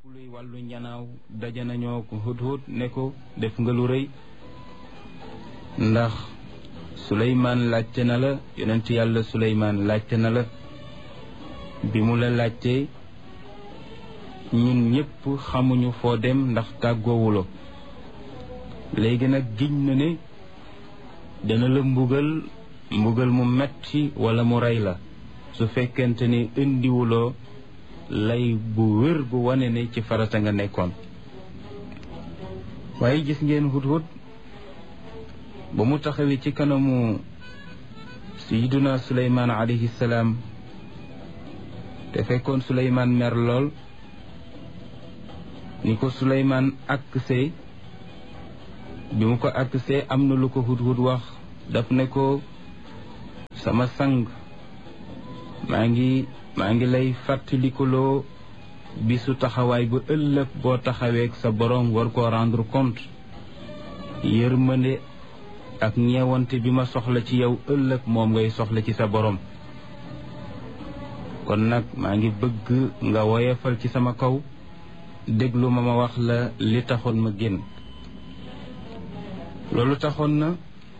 luy wàllu njanaaw daje nañoo ko hudhud ne ko def nga lu rëy ndax suleymaan laajte na la yonent yàlla suleymaan laajte na la bi mu la laajtee ñun ñëpp xamuñu foo dem ndax tàggoowuloo léegi nag giñ na ne dana la mbugal mbugal mu metti wala mu rey la su fekkente ni indiwuloo lay bu wér bu wane ne ci farata nga nekkoon waaye gis ngeen hudhud ba mu taxawee ci kanamu sayiduna suleymaan alayhi salaam te fekkoon suleymaan mer lool ni ko suleymaan aksee bi mu ko aksee am na lu ko hudhud wax daf ne ko sama sang maa ngi maa ngi lay fàttalikuloo bisu taxawaay bu ëllëg boo taxaweek sa boroom war koo rendre compte yërmande ak ñeewante bi ma soxla ci yow ëllëg moom ngay soxla ci sa boroom kon nag maa ngi bëgg nga woyefal ci sama kaw déglu ma ma wax la li taxoon ma génn loolu taxoon na